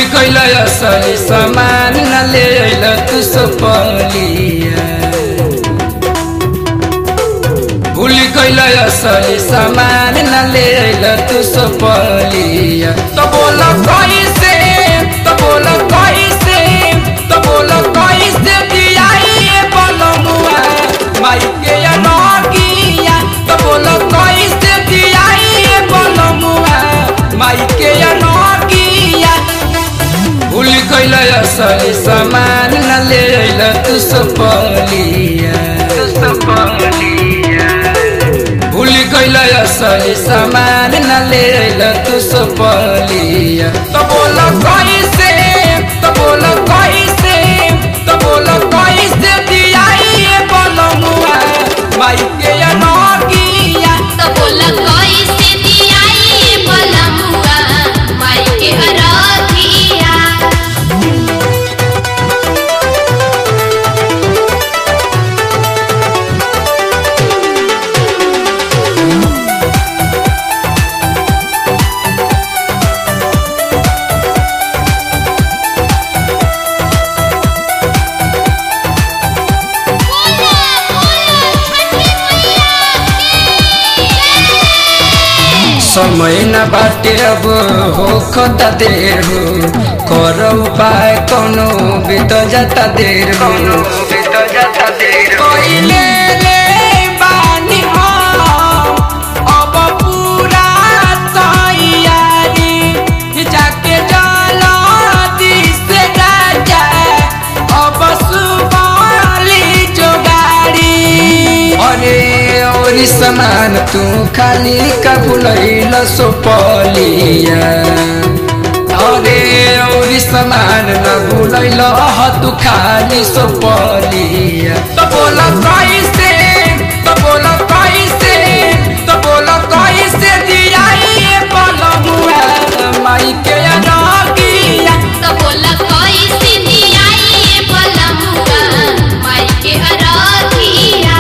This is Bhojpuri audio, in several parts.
कैल असली सामान न ले अइल तू सपलिया भूल कैल असली सामान न ले अइल तू सपलिया तो बोल कैसे तो बोल कैसे तो बोल कैसे दियाई बलमुआ माई के अनगिया तो बोल कैसे दियाई बलमुआ माई के अनगिया भूल कैल असली सामान न ले अइल तू सपलिया भूल कैल असली सामान न ले अइल तू सपलिया तो बोल कैसे तो बोल कैसे तो बोल कैसे दियाई बलमुआ माई के अनगिया तो बोल कैसे दियाई बलमुआ माई के अरधिया बोला बोला छठी मैया समय न बाटे अब हो खता देर हो कर उपाय कोनो बीत जाता देर हो पहिले ले बानी हम, अब पूरा तैयारी जाके जल्दी से राजा अब सुबली जोगाड़ी अरे और समान तू खाली कबुलैल सोपलिया अरे और समान न भूलैल तू खाली सोपलिया तो बोल कैसे तो बोल कैसे तो बोल कैसे दियाई बलमुआ माई के अनगिया तो बोल कैसे दियाई बलमुआ माई के अरधिया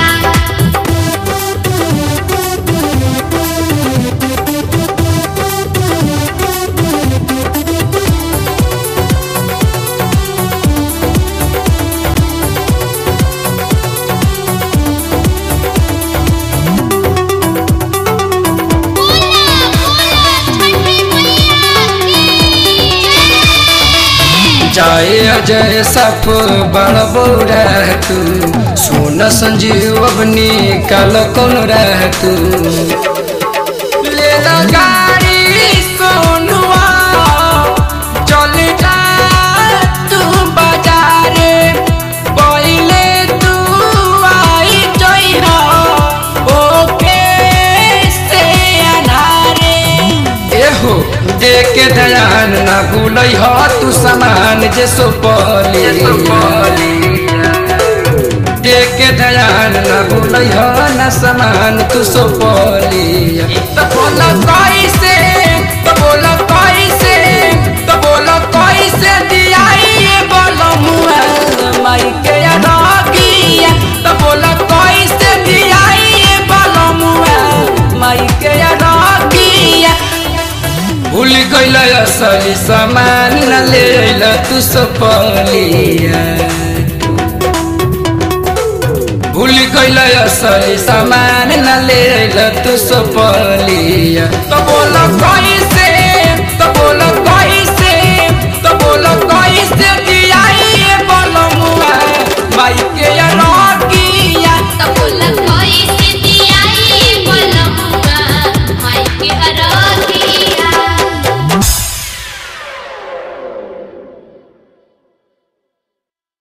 बोला बोला छठी मैया जाए अजय सफ बड़ बौरा तू सोन संजीव अबनी काल कौन रह तू ले ला गाड़ी सोनुआ चल जा तू बाजारे पहिले तू आई जइहा ओके से अनारे एहो देख के ध्यान ना भूलै ह तू सामान जे सोपली देख के ध्यान ना भूलै ह ना सामान तू सोपली तो बोल कैसे तो बोल कैसे तो बोल कैसे दियाई बलमुआ माई के अनगिया तो बोल कैसे दियाई बलमुआ माई के अनगिया भूल गइल असली सामान न ले अइल तू सपलिया भूल गइल असली सामान न ले अइल तू सपलिया तो बोल कैसे